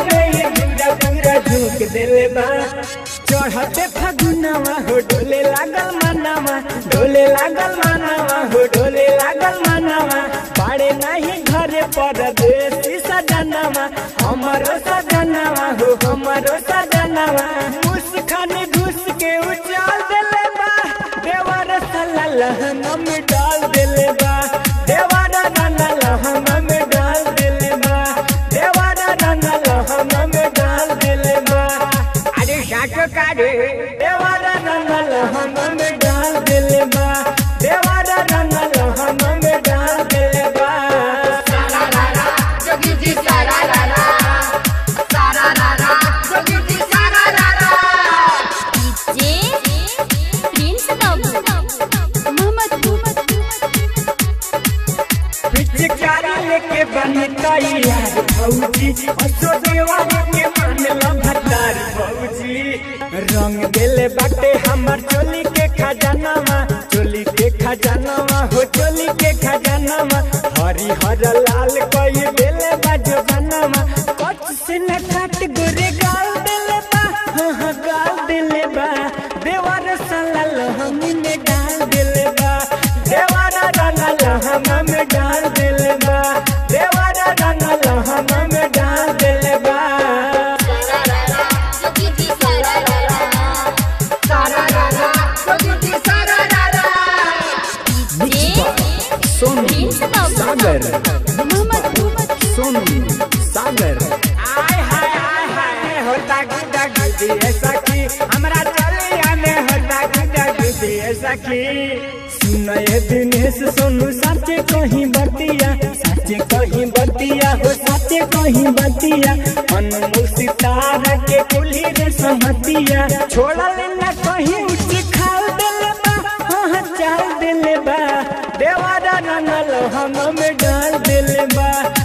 में ही पूरा पूरा झुक देले बा चढ़ते फगुनवा हो डोले लागल मनवा डोले लागल मनवा हो डोले लागल मनवा पाड़े नहीं घरे पर देसी सजनवा हमरो सजनवा हो हमरो सजनवा मुस्कान घुस के उछाल देले बा देवर सला लहंगा में डाल देले बा देवर रंगा लहंगा में डाल देले बा देवर रंगा लहंगा में डाल देले बा अरे साचो कारे देवर रंगा लहंगा में डाल देले बा देवर रंगा लहंगा में डाल देले बा जोगी जी सारा रा रा सारा रा रा जोगी जी सारा रा रा डीजे प्रिंस बाबू मोहम्मदपुर पिचकारी लेके बनी तैयार भौजी असो देवार के मानला भतार भौजी रंग देले बाटे हमर चोली के खजानामा चोली के खजानामा हो चोली के खजानामा हरी हर लाल कई देले बाजो बनामा कच से न काट गोरे गाल देले बा हाँ हाँ गाल देले बा देवार साला लहमी में डाल देले बा देवारा रंगा लहंगा में डाल देले बा देवारा रंगा लहंगा में डाल देले बा जोगी जी सारा रा रा सारा रा रा जोगी जी सारा रा रा डीजे सोनू प्रिंस बाबू सागर मोहम्मदपुर सोनू सागर आय हाय आय हाय होता गुदा गुदी ऐसा की हमरा चलिया में होता गुदा गुदी ऐसा की सुनए दिनेश सोनू साचे कहीं बतिया साचे कहीं बतिया हो साचे कहीं बतिया अनमोल सितारा के कुली रे सहतिया छोड़ल न कहीं उच्च खाल देले बा हाँ चाल देले बा देवारा रंगल हम में डाल देले बा